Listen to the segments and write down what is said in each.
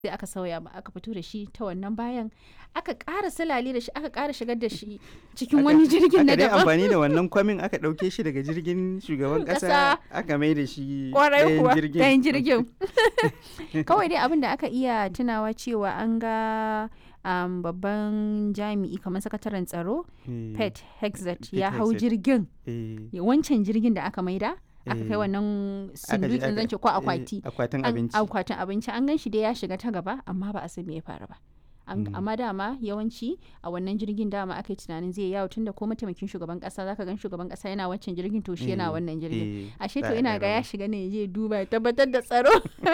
sai aka sauya ba aka fito da shi ta wannan bayan aka ƙara salale da shi aka ƙara shigar da shi cikin wani jirgin na aka dai daban amfani da wannan kwamin aka ɗauke shi daga jirgin shugaban ƙasa Ƙasa. aka mai da shi kwarai ɗayan kuwa jirgin ɗayan jirgin kawai dai abin da aka iya tunawa cewa an ga um, babban jami'i kamar sakataren tsaro Eh, pet hexet Pete ya hau Hegseth. jirgin eh, ya- wancan jirgin da aka maida aka kai Eh. wannan aka je sindutsin aka- zance ko eh, akwati akwatin an- abinci akwatin abinci an gan shi dai ya shiga ta gaba amma ba a san me ya faru ba An- Mm. amma dama yawanci a wannan jirgin dama aka yi tunanin zai yawo tunda ko mataimakin shugaban kasa zaka gan shugaban kasa yana wancan jirgin to shi yana Eh, wannan jirgin eh, ashe za to a ina ɗan ga ya rawa. shiga ne ya je duba ya tabbatar da tsaro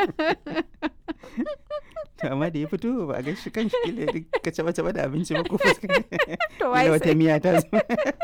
To, amma da ya fito ba a ga shi kan shi kila ka caba caba da abinci ba ko fuska to kila wai wata sai miya ta zo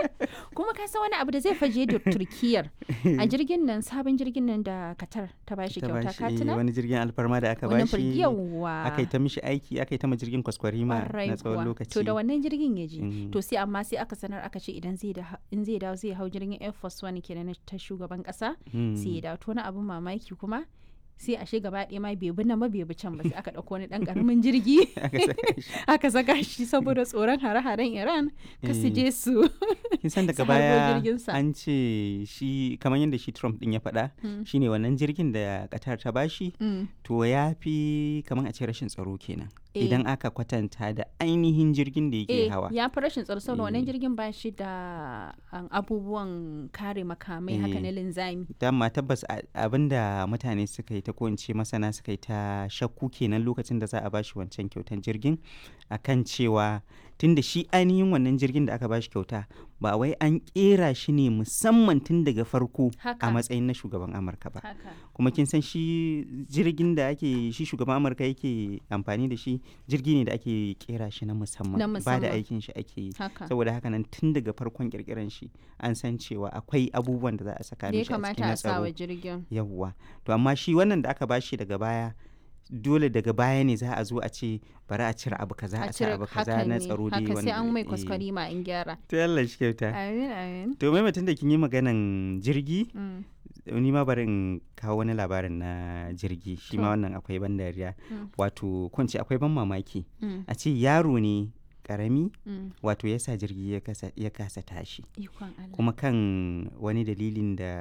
kuma ka san wani abu da zai faje da turkiyar a jirgin nan sabon jirgin nan da katar ta bashi ta kyauta bashi, ka eh, tuna wani jirgin alfarma da aka wannan bashi firgiyawa aka yi ta mishi aiki aka yi ta ma jirgin kwaskwarima Ƙwarai na tsawon kuwa. lokaci To da wannan jirgin ya je. Mm. To sai amma sai aka sanar aka ce idan zai da in zai dawo zai hau jirgin Air Force One kenan na ta shugaban kasa Mm. sai ya dawo to wani abun mamaki kuma sai ashe gaba ɗaya ma bai bi nan ba bai bi can ba sai aka ɗauko wani ɗan ƙaramin jirgi aka saka shi aka saka shi saboda tsoron hare-haren Iran ka su Eh. je su kin san daga su harbo baya jirginsa. an ce shi kamar yadda shi Trump din ya faɗa Mm. shine wannan jirgin da Qatar ta bashi Mm. to ya fi kamar a ce rashin tsaro kenan Eh. idan aka kwatanta da ainihin jirgin da yake Eh, hawa ya fi rashin tsaro saboda wannan Eh. jirgin ba shi da um, abubuwan kare makamai haka Eh. na linzami. dama tabbas a- abinda mutane suka yi ta ko in ce masana suka yi ta shakku kenan lokacin da za a bashi wancan kyautan jirgin akan cewa tunda shi ainihin wannan jirgin da aka bashi kyauta ba wai an kera shi ne musamman tun daga farko Haka. a matsayin na shugaban amurka ba Haka. kuma kin san shi jirgin da ake shi shugaban amurka yake amfani da shi jirgi ne da ake kera shi na musamman Na ba da musamman. aikin shi ake yi Haka. saboda haka nan tun daga farkon kirkiran shi an san cewa akwai abubuwan da za a saka Da ya mishi a kamata cikin na a sa wa tsaro jirgin. yawwa to amma shi wannan da aka bashi daga baya dole daga baya ne za a zo a ce bari a cire abu kaza a sa cire abu kaza hakan na ne, tsaro dai haka sai wanda- an mai eh. kwaskwari ma in gyara to Allah shi kyauta amin amin to mai mutum da kin yi maganan jirgi Mm, ni ma bari in kawo wani labarin na jirgi shi ma To. wannan akwai ban dariya Mm. wato ko in ce akwai ban mamaki mm, a ce yaro ne karami mm. wato ya sa jirgi ya kasa, ya kasa tashi ikon Allah kuma kan wani dalilin da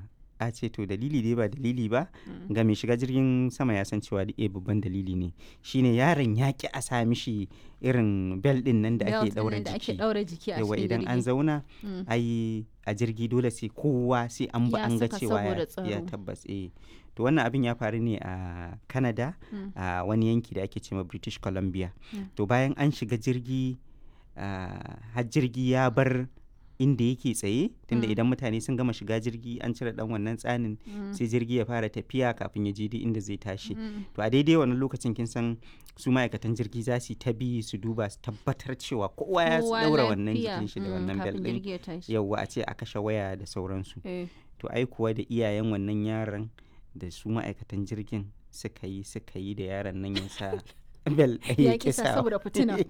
a ce to dalili dai ba dalili ba Mm. ga mai shiga jirgin sama ya san cewa eh babban dalili ne shine yaron ya ki a sa mishi irin bel din nan da Belt ɗin ake daura nan da ake jiki daura jiki a yawa cikin idan an jirgi. zauna Mm. ai a jirgi dole sai kowa sai an ba Ya an ga saka cewa saboda ya- ya tsaro. tabbas eh to wannan abin ya faru ne a Canada Mm. a wani yanki da ake cewa British Columbia Mm. to bayan an shiga jirgi ah, har jirgi ya bar inda yake tsaye tunda Mm. idan mutane sun gama shiga jirgi an cire dan wannan tsanin Mm. sai jirgi ya fara tafiya kafin ya je duk inda zai tashi Mm. to a daidai wannan lokacin kin san su ma'aikatan jirgi za su yi ta bi su duba su tabbatar cewa kowa ya Kowa daura wannan lafiya. jikin shi da Mm, wannan bel kafin din jirgi ya tashi yauwa a ce a kashe waya da sauransu Eh, to ai kuwa da iyayen wannan yaron da su ma'aikatan jirgin suka yi suka yi da yaron nan ya sa bel ɗaya Ya ya ƙi sa kisa saboda fitina.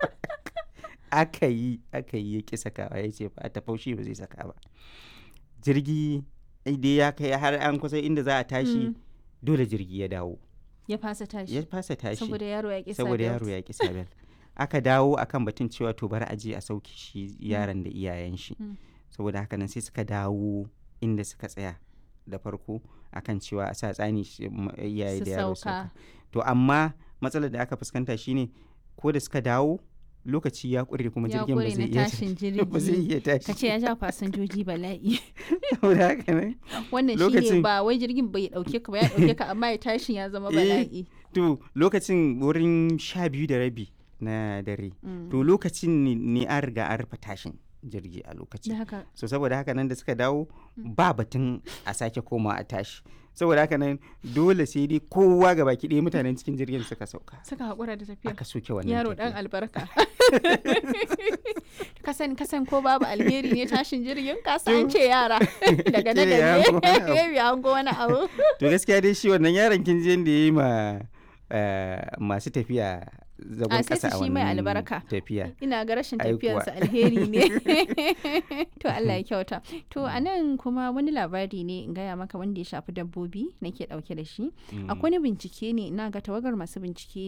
aka yi aka yi ya ƙi sakawa ya ce ba ta faushi ba zai saka ba jirgi dai ya kai har an kusa inda za a tashi Mm. dole jirgi ya dawo ya fasa tashi ya fasa tashi saboda yaro ya ƙi sa saboda belt. yaro ya ƙi sa bel aka dawo akan batun cewa to bari a je a sauke shi yaron da iyayen shi Mm. saboda haka nan sai suka dawo inda suka tsaya da farko akan cewa a sa tsani shi- m- iyaye Su da yaro sauka. sauka to amma matsalar da aka fuskanta shine ko da suka dawo lokaci ya ƙure kuma ya jirgin ba ƙure zai na iya tashin ba zai jirgi iya tashi ka ce ya ja fasinjoji bala'i saboda haka nan wannan shi ne Lokacin- ba wai jirgin bai dauke ka ba ya dauke ka amma ya tashin ya zama Eh, bala'i to lokacin wurin sha biyu da rabi na dare Mm. to lokacin ne- ne an riga an rufe tashin jirgi a da lokacin haka so saboda haka nan da suka dawo ba batun a sake koma a tashi saboda haka nan dole sai dai kowa ga baki ɗaya mutanen cikin jirgin suka sauka suka haƙura da tafiya aka soke wannan yaro dan tafiya. albarka kasan kasan ko babu alheri ne tashin jirgin kasa an ce yara daga na Ce ya da hango wani abu. ne an go wani abu to gaskiya dai shi wannan yaron kin je da ya yi ma eh, masu tafiya zagon sai ƙasa su a shi mai wannan albarka. tafiya ina ga rashin Ai kuwa. tafiyansa alheri ne to Allah ya kyauta to a nan kuma wani labari ne in gaya maka wanda ya shafi dabbobi nake dauke da shi Mm. akwai wani bincike ne ina ga tawagar masu bincike